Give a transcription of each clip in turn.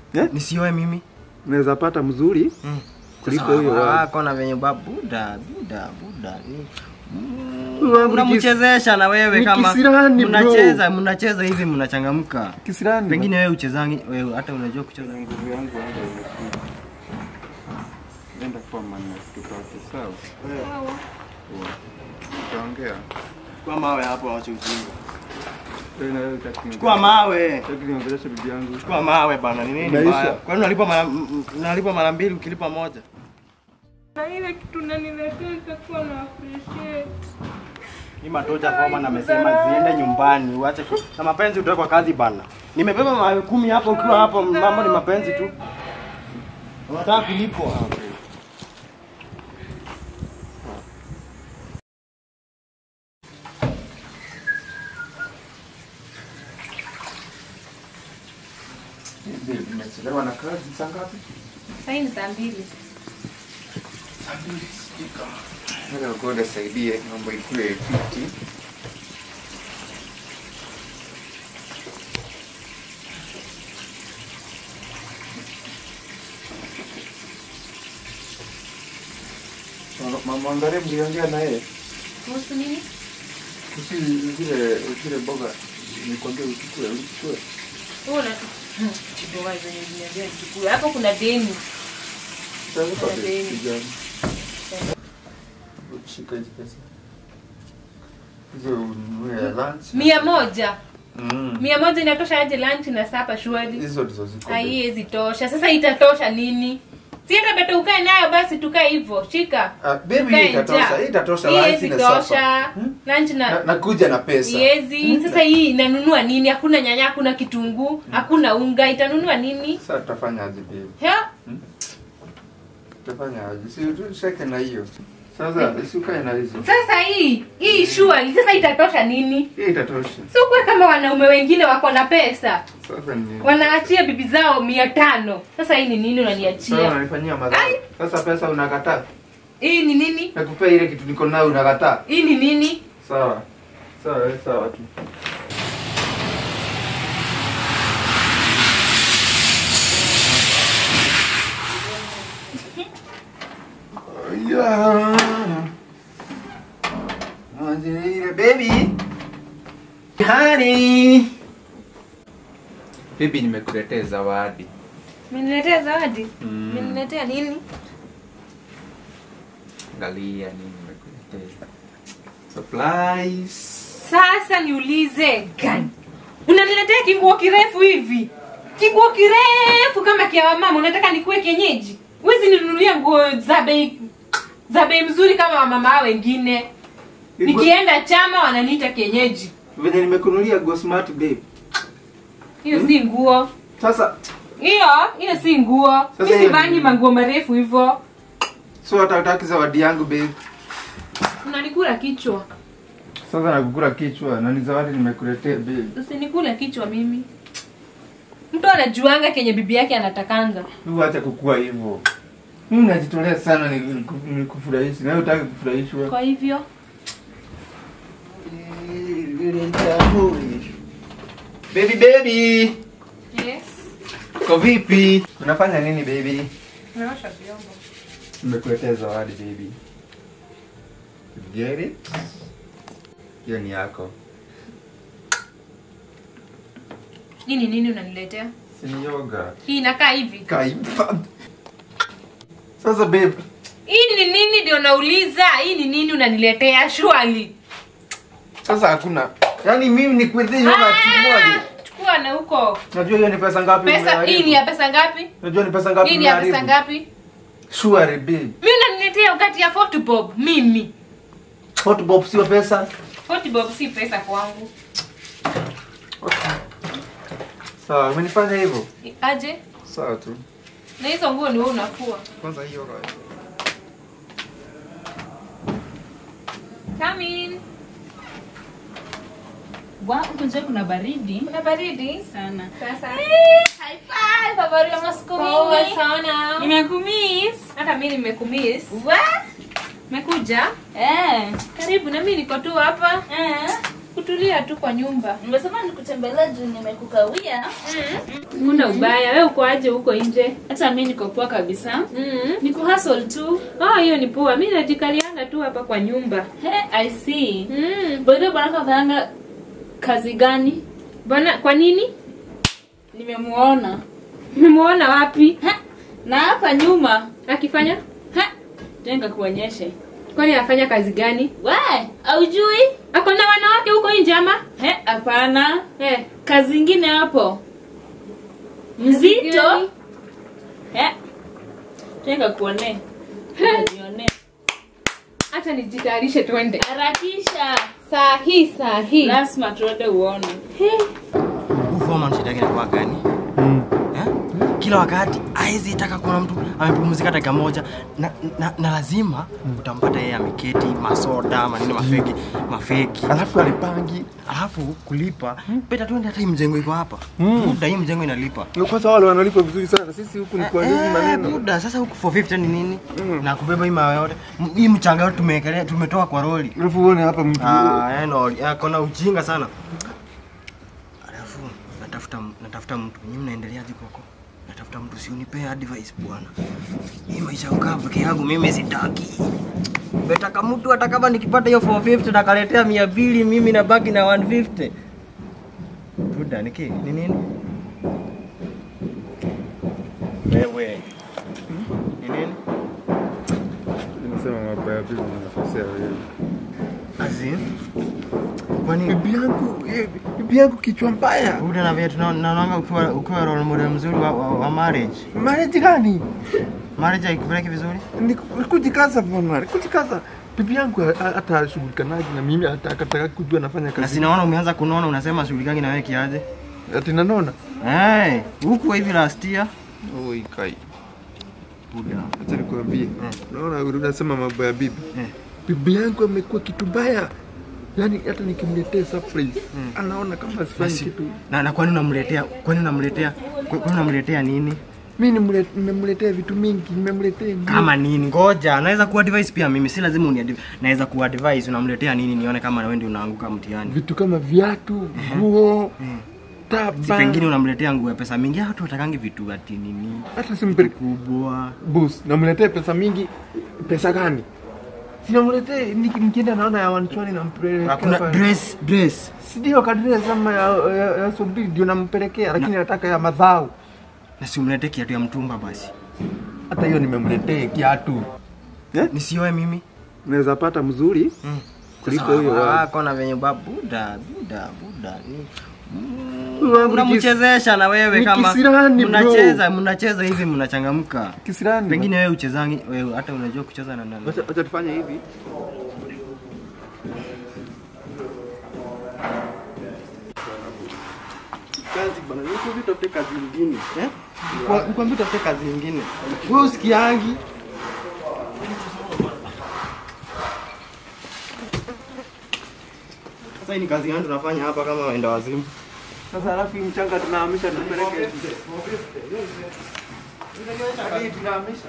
Eh? Nisioe mimi. Unaweza pata mzuri kuliko huyo wako. wako na venye ba buda buda buda. ni- Huyo wangu ni kis- Unamchezesha na wewe ni kama kisirani, bro. mnacheza mnacheza hivi mnachangamka. Kisirani. Pengine wewe uchezangi wewe hata unajua kucheza nguvu yangu hata imekuja. Enda kwa maana tutoke sawa. Tutaongea. Chukua mawe hapo waache ujinga. Wewe na wewe utaki ni- Chukua mawe. utaki niongeleshe bibi yangu. Chukua mawe bana, ni nini Maisha. mbaya? Kwani unalipa mara m- m- unalipa mara mbili ukilipa moja? Na ile kitu naniletea itakuwa na appreciate. Hii matoja Foreman amesema ziende nyumbani, uache ku- na mapenzi utoe kwa kazi bana. Nimebeba mawe kumi hapo, ukiwa hapo mambo ni mapenzi tu. Unataka kulipwa. Nimechelewa na kazi saa ngapi? Sasa ni saa mbili. Nataka kwenda saidie mambo ikue fiti. Mama Ngare mliongea na yeye Kuhusu nini? kusi zile zile boga nikwambia uchukue uchukue. Wewe una Boga zenye zinaambia chukue. Hapo kuna deni. Sasa kwa Kuna deni. kijana. Shika hizi pesa. Hizo ununue ya lunch. Mia moja. Mm. Mia moja inatosha aje lunch na sapa shwari? Hizo ndizo ziko. Haiwezi tosha. Sasa itatosha nini? Si hata beta ukae nayo basi tukae hivyo. Shika. Ah, baby Tukae hii itatosha. njaa. Hii itatosha Hii lunch haiwezi na tosha. supper. Hmm? Lunch Na, na nakuja na pesa. Yezi. Sasa hii inanunua nini? Hakuna nyanya, hakuna kitunguu, hakuna unga. Itanunua nini? Sasa tutafanya aje baby? He? Tutafanya aje? Si tusheke na hiyo. Sasa usikae na hizo. Sasa hii hii surely sasa itatosha nini? Hii itatosha. Sio kuwa kama wanaume wengine wako na pesa Sasa ni wanaachia bibi zao mia tano. Sasa hii ni nini Sasa unaniachia? unanifanyia madhara. Sasa pesa unakataa. Hii ni nini? Nakupea ile kitu niko nayo unakataa. Hii ni nini? Sawa. Sawa, wewe sawa tu. Yeah. Ile baby. Honey. Baby nimekuletea zawadi. Mmeniletea zawadi? Mm. Mmeniletea nini? Angalia nini nimekuletea. Surprise. Sasa niulize gani? Unaniletea kinguo kirefu hivi? Kinguo kirefu kama kia wamama, unataka nikuwe kienyeji? Huwezi ninunulia nguo za bei za bei mzuri kama wamama hao wengine. Nikienda chama wananiita kienyeji. Venye nimekunulia go smart babe. Hiyo si nguo. Sasa Hiyo hiyo si nguo. Sasa Mimi hiyo sivangi ni- manguo marefu hivyo. so hata utaki zawadi yangu babe. Unanikula kichwa. Sasa nakukula kichwa na ni zawadi nimekuletea babe. Usinikule kichwa mimi. Mtu anajuanga kenye bibi yake anatakanga. Wewe acha kukua hivyo. Mimi najitolea sana niku- nikufurahishe. Na wewe utaki kufurahishwa. Kwa hivyo Baby baby. yes. Uko vipi? Unafanya nini baby? Naosha vyombo. Nimekuletea zawadi baby. Get it? Hiyo ni yako. Hii ni nini unaniletea? Si ni yoga. Hii inakaa hivi. Kaifa. Sasa babe, Hii ni nini ndio nauliza? Hii ni nini unaniletea shwali? sasa hakuna. Yaani mimi nikuletea yoga tumoja. Chukua na huko. Unajua hiyo ni pesa ngapi? Pesa umeharibu? hii ni ya pesa ngapi? Unajua ni pesa ngapi? Hii ni ya pesa umeharibu? ngapi? Sure babe. Mimi unaniletea wakati ya 40 bob mimi. Hot bob sio pesa. 40 bob si pesa kwangu. Sawa, umenifanya hivyo. Aje? Sawa tu. Na hizo nguo ni wewe unafua. Kwanza hiyo yoga. Come in. Wa, huku nje kuna baridi Kuna baridi sana. sasa. High five, habari ya masiku Poa mingi. sana. Nimekumiss. Hata mimi nimekumiss. Wa? Umekuja? Eh. Karibu na mimi niko tu hapa. Eh. kutulia tu kwa nyumba. Nimesema nikutembelea juu nimekukawia. Kuna ubaya. Wewe uko aje huko nje? Hata mimi niko poa kabisa. Mm. Niko hustle tu. Oh, hiyo ni poa. Mimi najikalianga tu hapa kwa nyumba. He, I see. Mm. Bwana bwana kafanya kazi gani? Bwana, kwa nini? Nimemuona. Nimemuona wapi? Ha, na hapa nyuma. Akifanya? Ha, tenga kuonyeshe. Kwani afanya kazi gani? We, aujui? Ako na wanawake huko nje ama? He, hapana. Eh. Kazi ingine hapo. Mzito. gani? He. Tenga kuone. Nione. Acha nijitayarishe twende. Harakisha. Saa hii saa hii. Lazima tuende uone. Huu foreman shida yake inakuwa gani? Eh? Kila wakati hawezi taka kuona mtu amepumzika dakika moja na, na, na lazima utampata yeye ameketi masoda manini mafeki mafeki Alafu alipangi. alafu kulipa beta tuende hata hii mjengo iko hapa Mm. muda hii mjengo inalipa Kwanza wale wanalipa vizuri sana. Sisi huku ni kwa hizi Eh, maneno. muda sasa huku 450 ni nini Mm. na kubeba hii mawe yote M- hii mchanga yote tumewekelea tumetoa kwa roli Alafu uone hapa mtu. Ah, eh, no, eh, kona ujinga sana. Alafu natafuta natafuta mtu. Nyinyi mnaendeleaje huko? Natafuta mtu si unipe advice bwana. Hii maisha ya kukaa peke yangu mimi sitaki. Betaka mtu hata kama nikipata hiyo 450 nakaletea 200 mimi nabaki na 150. Buda niki ni nini? Wewe. Ni nini? Nimesema mambo ya bibi na nafasi ya wewe. Azin. Kwani Bibi yangu, eh, bibi yangu kichwa mbaya. Buda na vile tunaona ukiwa ukiwa role model mzuri wa, wa, wa marriage. Marriage gani? Marriage haikupeleki vizuri? Ni ni kujikaza bwana, ni kujikaza. Bibi yangu ha- hata ashughulikanaje na mimi hata akataka kujua nafanya Na kazi. sinaona umeanza kunona unasema shughulikani na wewe kiaje? Ati nanona. Eh, huku hivi last year. Oi kai. Buda. Acha nikwambie. Naona unasema mambo ya bibi. Eh. Bibi yangu amekuwa kitu mbaya. Yaani hata nikimletea surprise, anaona kama sifanyi Basi. kitu. Na, na kwani unamletea kwani unamletea kwani unamletea nini? Mimi nimle- nimemletea vitu mingi, nimemletea nguo. Kama nini? Ngoja, naweza kuwa advice pia mimi, si lazima uni naweza kuwa advice unamletea nini nione kama na wewe ndio unaanguka mtihani. vitu kama viatu, nguo, Si taba. pengine unamletea nguo ya pesa mingi, hata utakangi vitu ati nini hata simpele kubwa. boss, namletee pesa mingi. Pesa gani? Sinamletee niki- nikienda naona ya wanchwani nampelekea. Hakuna pale. dress dress. Si ndio kadri sama ya, ya, ya subiri ndio nampelekea, lakini nataka ya madhao. Na si umletee kiatu ya mtumba basi. Hata hiyo nimemletea kiatu. Eh? Nisioe mimi. Unaweza pata mzuri Mm. kuliko Sasa huyo wa- wako na venye ba buda buda buda ni Huyo wangu ni kis- unamchezesha na wewe ni kama kisirani, bro. mnacheza mnacheza hivi mnachangamka. kisirani. Pengine wewe uchezangi wewe hata unajua kucheza na nani? Wacha wacha tufanye hivi. Kazi bwana, niko vitu tafute kazi nyingine. Eh? Nikwambia tafute kazi nyingine. Wewe usikiangi. Sasa hii ni kazi gani tunafanya hapa kama waenda wazimu? Sasa alafu hii mchanga tunahamisha tupeleke. Hadi tunahamisha.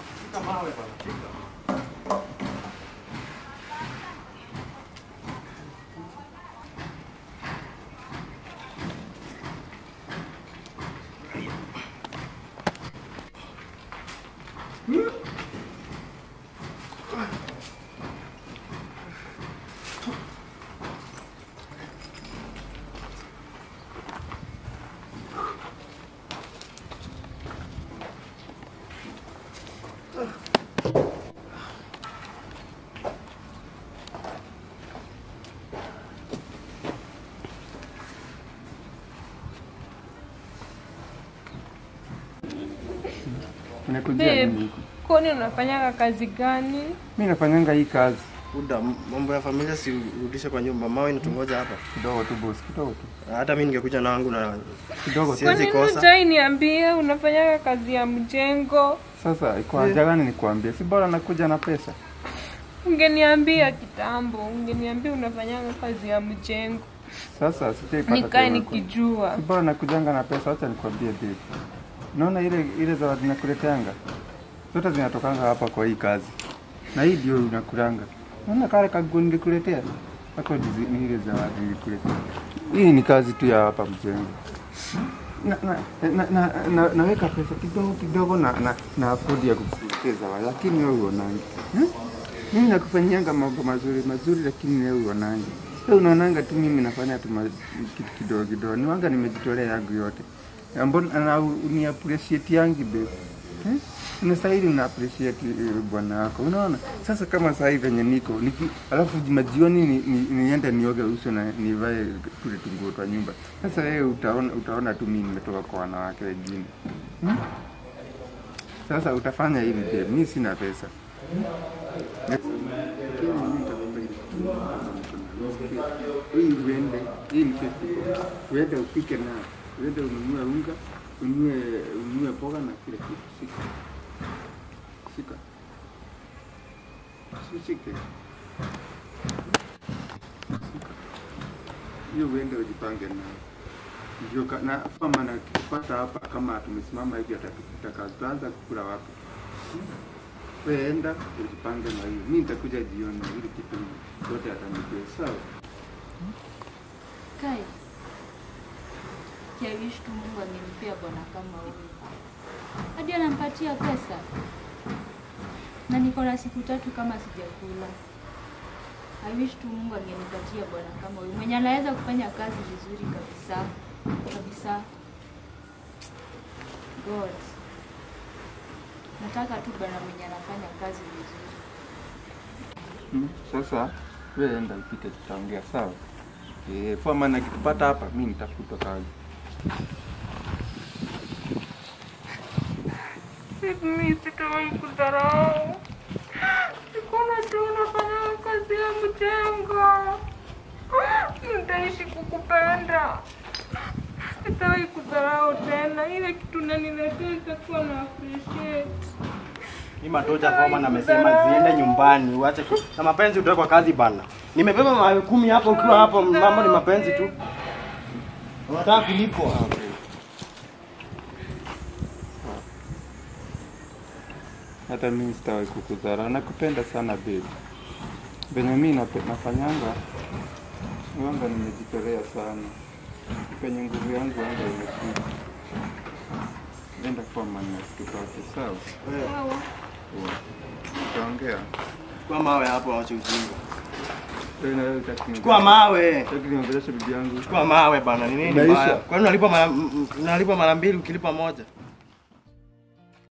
Nimekujia Babe, nini? kwani unafanyaga kazi gani? Mimi nafanyanga hii kazi Buda, m- mambo ya familia si urudishe kwa nyumba. Mawe inatungoja hapa. kidogo tu boss, kidogo tu. Hata mimi ningekuja na wangu na Kidogo tu. siwezi Kwani kosa. hujai niambia unafanyaga kazi ya mjengo? Sasa iko haja gani nikwambie? Si bora nakuja na pesa. Ungeniambia kitambo, ungeniambia unafanyaga kazi ya mjengo, Sasa sitaipata. nikae tena. nikijua. Si bora nakujanga na pesa, acha nikwambie babe. Naona ile ile zawadi nakuleteanga. Zote zinatokanga hapa kwa hii kazi. Na hii ndio unakulanga. Naona kale kaguo nilikuletea. Hako ni ni ile zawadi nilikuletea. Hii ni kazi tu ya hapa mjengo. Na, na, na, na, na, naweka pesa kidogo kidogo na, na, na afodi ya kukuletea zawadi, lakini wewe uonangi hmm? Mimi nakufanyianga mambo mazuri mazuri, lakini wewe uonangi. Wewe unaonanga tu mimi nafanya tu ma- kitu kidogo kidogo, niwanga nimejitolea yangu yote, Na mbona na uni appreciate yangi babe hmm? Unastahili una appreciate eh, bwana wako, unaona. Sasa kama saa hii venye niko niki, alafu majioni ni, ni, niende nioge uso na nivae tule tunguo twa nyumba. Sasa wewe utaona, utaona tu mimi nimetoka kwa wanawake wengine hmm? Sasa utafanya hivi babe, mimi sina pesa hii uende, hii ni 50 bob. uende upike na uende ununue unga, ununue ununue mboga na kila kitu. Shika shika, shike hiyo, uende ujipange na ndio ka- na kama na kupata hapa, kama tumesimama hivi atatukuta kazi, tutaanza kukula wapi? Wewe enda ujipange na hiyo, mimi nitakuja jioni ili kitu yote atanijua, sawa? Kai. Kiawishi tu Mungu angempea bwana kama huyu. Hadi anampatia pesa. Na niko na siku tatu kama sijakula. I wish tu Mungu angenipatia bwana kama huyu. Mwenye anaweza kufanya kazi vizuri kabisa. Kabisa. God. Nataka tu bwana mwenye anafanya kazi vizuri. Mm, Sasa wewe enda upite, tutaongea sawa? Eh, kwa maana nikipata hapa mimi nitafuta kazi. Mimi sitawahi kudharau. Sikuona tu unafanya kazi ya mjengo. Nitaishi kukupenda. Sitawahi kudharau tena. Ile kitu naniletea itakuwa na appreciate. Hii matoja foreman amesema ziende nyumbani, uache ku- na mapenzi utoe kwa kazi bana. Nimebeba mawe kumi hapo, ukiwa hapo mambo ni mapenzi tu. Unataka kulipwa hapo. Hata mimi sitawahi kukudharau. Nakupenda sana babe. Venye mimi nape- nafanyanga wanga nimejitolea sana. Penye nguvu yangu wanga imefika. Enda kwa maana tupate sawa? Sawa. Tutaongea. Chukua mawe hapo, waache ujinga. Wewe na wewe utaki ni- Chukua mawe. utaki niongeleshe bibi yangu. Chukua mawe bana, ni nini Maisha. baya? Kwani unalipa mara m- m- unalipa mara mbili ukilipa moja?